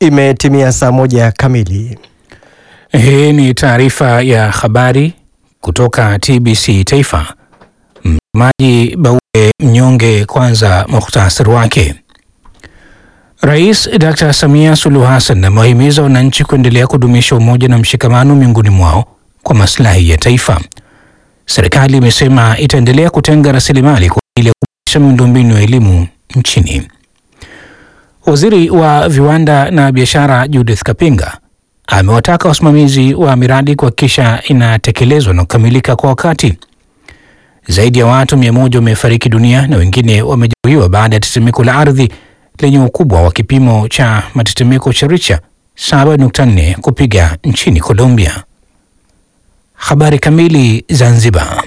Imetimia saa moja kamili. Hii ni taarifa ya habari kutoka TBC Taifa. Msemaji Baue Mnyonge. Kwanza muhtasari wake. Rais Dr. Samia Suluhu Hassan amewahimiza wananchi kuendelea kudumisha umoja na mshikamano miongoni mwao kwa maslahi ya taifa. Serikali imesema itaendelea kutenga rasilimali kwa ajili ya kuboresha miundombinu ya elimu nchini. Waziri wa viwanda na biashara Judith Kapinga amewataka wasimamizi wa miradi kuhakikisha inatekelezwa na kukamilika kwa wakati. Zaidi ya watu mia moja wamefariki dunia na wengine wamejeruhiwa baada ya tetemeko la ardhi lenye ukubwa wa kipimo cha matetemeko cha Richter 7.4 kupiga nchini Colombia. Habari kamili. Zanzibar.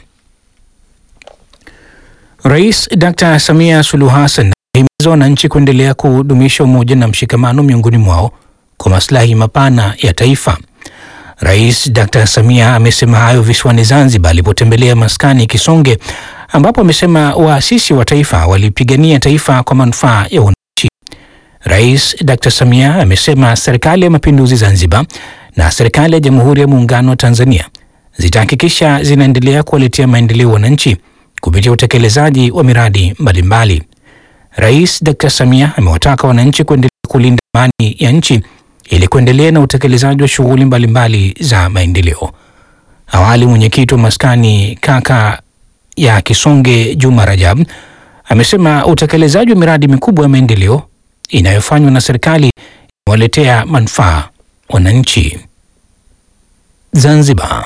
Rais Dr. Samia Suluhu Hassan amehimiza wananchi kuendelea kudumisha umoja na mshikamano miongoni mwao kwa maslahi mapana ya taifa. Rais Dr. Samia amesema hayo visiwani Zanzibar alipotembelea maskani Kisonge, ambapo amesema waasisi wa taifa walipigania taifa kwa manufaa ya wananchi. Rais Dr. Samia amesema serikali ya mapinduzi Zanzibar na serikali ya Jamhuri ya Muungano wa Tanzania zitahakikisha zinaendelea kuwaletea maendeleo wananchi kupitia utekelezaji wa miradi mbalimbali. Rais Dr. Samia amewataka wananchi kuendelea kulinda amani ya nchi ili kuendelea na utekelezaji wa shughuli mbalimbali za maendeleo. Awali, mwenyekiti wa maskani kaka ya Kisonge Juma Rajab amesema utekelezaji wa miradi mikubwa ya maendeleo inayofanywa na serikali imewaletea manufaa wananchi. Zanzibar.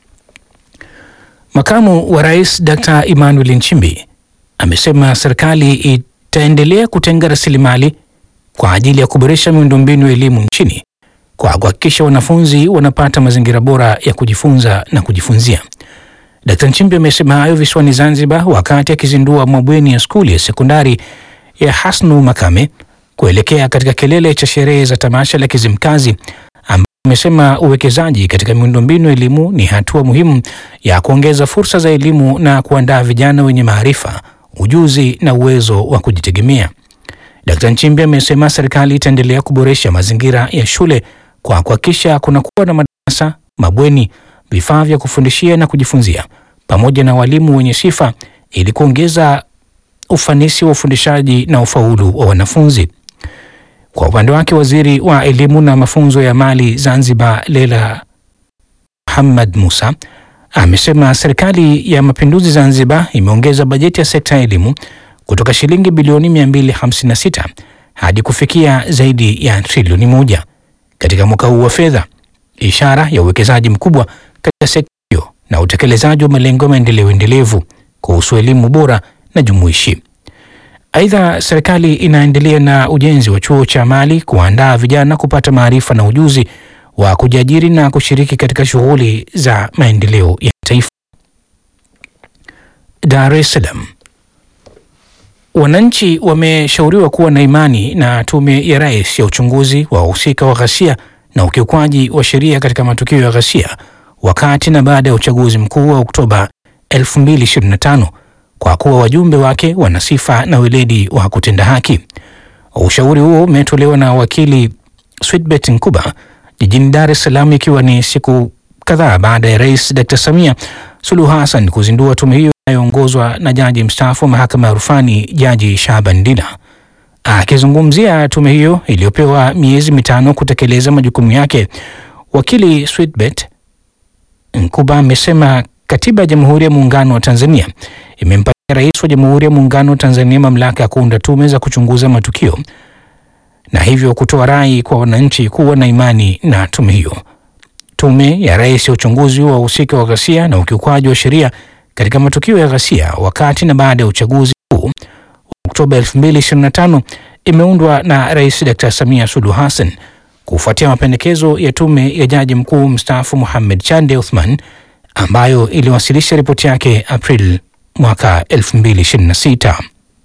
Makamu wa Rais Dr. Emmanuel Nchimbi amesema serikali itaendelea kutenga rasilimali kwa ajili ya kuboresha miundombinu ya elimu nchini kwa kuhakikisha wanafunzi wanapata mazingira bora ya kujifunza na kujifunzia. Dkt. Nchimbi amesema hayo visiwani Zanzibar wakati akizindua mabweni ya skuli ya sekondari ya Hasnu Makame kuelekea katika kilele cha sherehe za tamasha la Kizimkazi, ambapo amesema uwekezaji katika miundombinu ya elimu ni hatua muhimu ya kuongeza fursa za elimu na kuandaa vijana wenye maarifa, ujuzi na uwezo wa kujitegemea. Dkt. Nchimbi amesema serikali itaendelea kuboresha mazingira ya shule kwa kuhakikisha kunakuwa na madarasa, mabweni, vifaa vya kufundishia na kujifunzia pamoja na walimu wenye sifa ili kuongeza ufanisi wa ufundishaji na ufaulu wa wanafunzi. Kwa upande wake, waziri wa elimu na mafunzo ya mali Zanzibar Lela Muhammad Musa amesema serikali ya mapinduzi Zanzibar imeongeza bajeti ya sekta ya elimu kutoka shilingi bilioni 256 hadi kufikia zaidi ya trilioni moja katika mwaka huu wa fedha, ishara ya uwekezaji mkubwa katika sekta hiyo na utekelezaji wa malengo ya maendeleo endelevu kuhusu elimu bora na jumuishi. Aidha, serikali inaendelea na ujenzi wa chuo cha Mali kuandaa vijana kupata maarifa na ujuzi wa kujiajiri na kushiriki katika shughuli za maendeleo ya taifa. Dar es Salaam. Wananchi wameshauriwa kuwa na imani na Tume ya Rais ya uchunguzi wa wahusika wa ghasia na ukiukwaji wa sheria katika matukio ya ghasia wakati na baada ya uchaguzi mkuu wa Oktoba 2025 kwa kuwa wajumbe wake wana sifa na weledi wa kutenda haki. Ushauri huo umetolewa na wakili Switbet Nkuba jijini Dar es Salaam, ikiwa ni siku kadhaa baada ya Rais Dr. Samia Suluhu Hassan kuzindua tume hiyo inayoongozwa na jaji mstaafu wa mahakama ya rufani Jaji Shaban Dila. Akizungumzia tume hiyo iliyopewa miezi mitano kutekeleza majukumu yake, wakili Switbet Nkuba amesema katiba ya Jamhuri ya Muungano wa Tanzania imempatia rais wa Jamhuri ya Muungano wa Tanzania mamlaka ya kuunda tume za kuchunguza matukio na hivyo kutoa rai kwa wananchi kuwa na imani na tume hiyo. Tume ya rais ya uchunguzi wa wahusika wa ghasia na ukiukwaji wa sheria katika matukio ya ghasia wakati na baada ya uchaguzi huu Oktoba 2025 imeundwa na Rais Dr. Samia Suluhu Hassan kufuatia mapendekezo ya tume ya jaji mkuu mstaafu Mohamed Chande Othman ambayo iliwasilisha ripoti yake April mwaka 2026.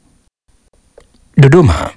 Dodoma.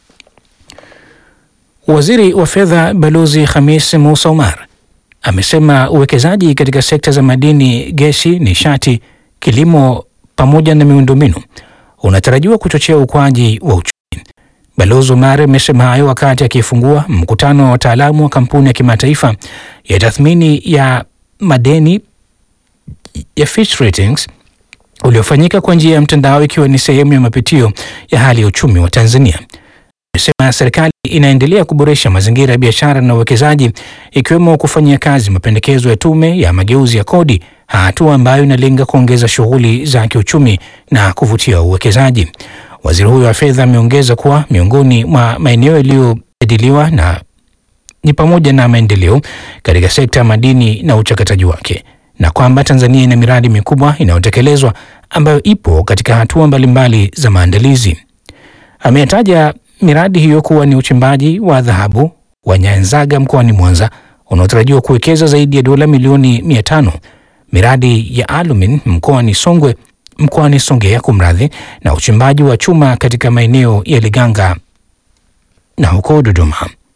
Waziri wa fedha Balozi Khamis Musa Omar amesema uwekezaji katika sekta za madini, gesi, nishati, kilimo pamoja na miundombinu unatarajiwa kuchochea ukuaji wa uchumi Balozi Omar amesema hayo wakati akifungua mkutano wa wataalamu wa kampuni ya kimataifa ya tathmini ya madeni ya Fitch Ratings uliofanyika kwa njia ya mtandao ikiwa ni sehemu ya mapitio ya hali ya uchumi wa Tanzania. Amesema serikali inaendelea kuboresha mazingira ya biashara na uwekezaji ikiwemo kufanyia kazi mapendekezo ya tume ya mageuzi ya kodi, hatua ambayo inalenga kuongeza shughuli za kiuchumi na kuvutia uwekezaji. Waziri huyo wa fedha ameongeza kuwa miongoni mwa maeneo yaliyojadiliwa na ni pamoja na maendeleo katika sekta ya madini na uchakataji wake na kwamba Tanzania ina miradi mikubwa inayotekelezwa ambayo ipo katika hatua mbalimbali za maandalizi. Ametaja miradi hiyo kuwa ni uchimbaji wa dhahabu wa Nyanzaga mkoani Mwanza unaotarajiwa kuwekeza zaidi ya dola milioni mia tano, miradi ya alumin mkoani Songwe mkoani Songea kumradhi, na uchimbaji wa chuma katika maeneo ya Liganga na huko Dodoma.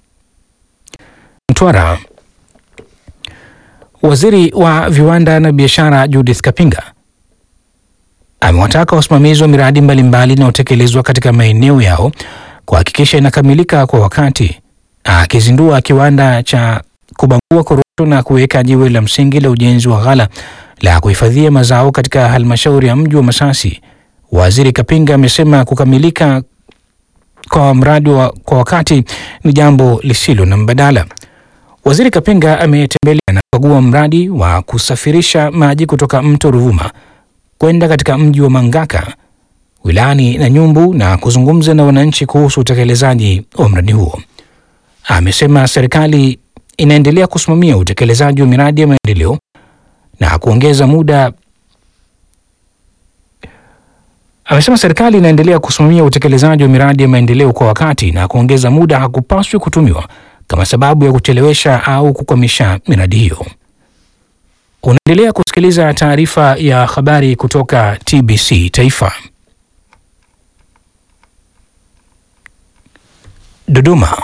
Mtwara. Waziri wa viwanda na biashara Judith Kapinga amewataka wasimamizi wa miradi mbalimbali inayotekelezwa katika maeneo yao kuhakikisha inakamilika kwa wakati. Akizindua kiwanda cha kubangua korosho na kuweka jiwe la msingi la ujenzi wa ghala la kuhifadhia mazao katika halmashauri ya mji wa Masasi, Waziri Kapinga amesema kukamilika kwa mradi wa kwa wakati ni jambo lisilo na mbadala. Waziri Kapinga ametembelea na kukagua mradi wa kusafirisha maji kutoka mto Ruvuma kwenda katika mji wa Mangaka wilayani Nanyumbu na kuzungumza na wananchi kuhusu utekelezaji wa mradi huo. Amesema serikali inaendelea kusimamia utekelezaji wa miradi ya maendeleo na kuongeza muda. Amesema serikali inaendelea kusimamia utekelezaji wa miradi ya maendeleo kwa wakati na kuongeza muda hakupaswi kutumiwa kama sababu ya kuchelewesha au kukwamisha miradi hiyo. Unaendelea kusikiliza taarifa ya habari kutoka TBC Taifa. Dodoma.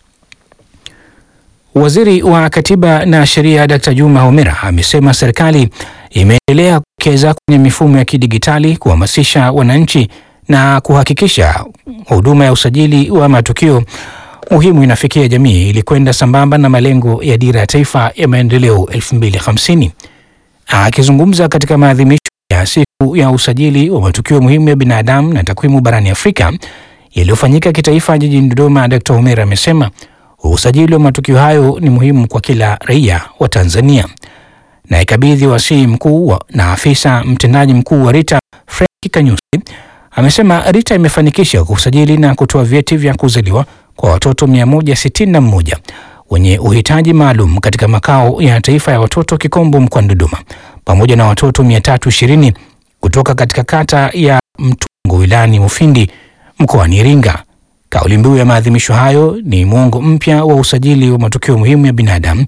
Waziri wa Katiba na Sheria Dkt. Juma Homera amesema serikali imeendelea kuwekeza kwenye mifumo ya kidigitali kuhamasisha wananchi na kuhakikisha huduma ya usajili wa matukio muhimu inafikia jamii ili kwenda sambamba na malengo ya Dira ya Taifa ya Maendeleo 2050. Akizungumza katika maadhimisho ya siku ya usajili wa matukio muhimu ya binadamu na takwimu barani Afrika yaliyofanyika kitaifa jijini Dodoma, Dkt. Homera amesema usajili wa matukio hayo ni muhimu kwa kila raia wa Tanzania. Na ikabidhi wasii mkuu wa, na afisa mtendaji mkuu wa RITA Frank Kanyusi amesema RITA imefanikisha kusajili na kutoa vyeti vya kuzaliwa kwa watoto 161 wenye uhitaji maalum katika makao ya taifa ya watoto Kikombo mkoani Dodoma pamoja na watoto 320 kutoka katika kata ya Mtungo wilayani Mufindi mkoani Iringa. Kauli mbiu ya maadhimisho hayo ni mwongo mpya wa usajili wa matukio muhimu ya binadamu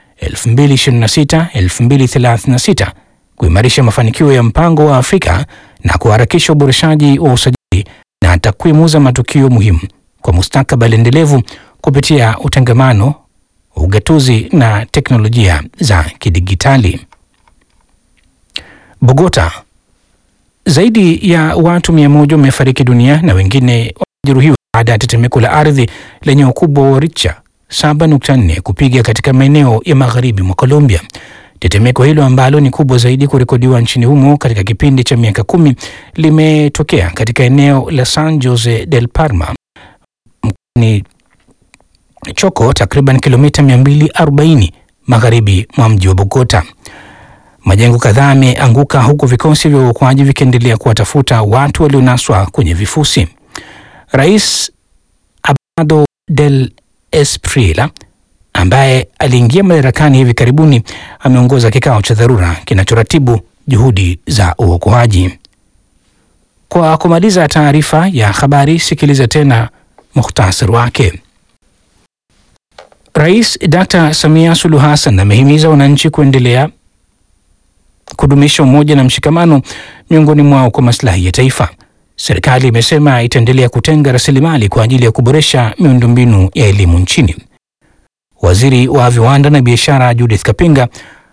2026-2036 kuimarisha mafanikio ya mpango wa Afrika na kuharakisha uboreshaji wa usajili na takwimu za matukio muhimu kwa mustakabali endelevu kupitia utangamano, ugatuzi na teknolojia za kidigitali. Bogota, zaidi ya watu mia moja wamefariki dunia na wengine wamejeruhiwa baada ya tetemeko la ardhi lenye ukubwa wa Richter 7.4 kupiga katika maeneo ya magharibi mwa Colombia. Tetemeko hilo ambalo ni kubwa zaidi kurekodiwa nchini humo katika kipindi cha miaka kumi limetokea katika eneo la San Jose del Parma mkoani Choco, takriban kilomita 240 magharibi mwa mji wa Bogota. Majengo kadhaa yameanguka huku vikosi vya uokoaji vikiendelea kuwatafuta watu walionaswa kwenye vifusi. Rais Abelardo del Espriella ambaye aliingia madarakani hivi karibuni ameongoza kikao cha dharura kinachoratibu juhudi za uokoaji. Kwa kumaliza taarifa ya habari, sikiliza tena muhtasari wake. Rais Dr. Samia Suluhu Hassan amehimiza wananchi kuendelea kudumisha umoja na mshikamano miongoni mwao kwa maslahi ya taifa. Serikali imesema itaendelea kutenga rasilimali kwa ajili ya kuboresha miundombinu ya elimu nchini. Waziri wa viwanda na biashara Judith Kapinga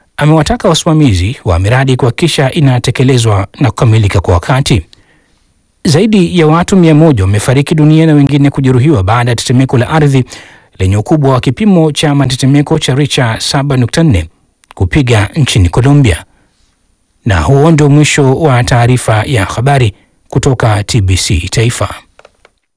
amewataka wasimamizi wa miradi kuhakikisha inatekelezwa na kukamilika kwa wakati. Zaidi ya watu mia moja wamefariki dunia na wengine kujeruhiwa baada ya tetemeko la ardhi lenye ukubwa wa kipimo cha matetemeko cha Richter 7.4 kupiga nchini Colombia. Na huo ndio mwisho wa taarifa ya habari kutoka TBC Taifa.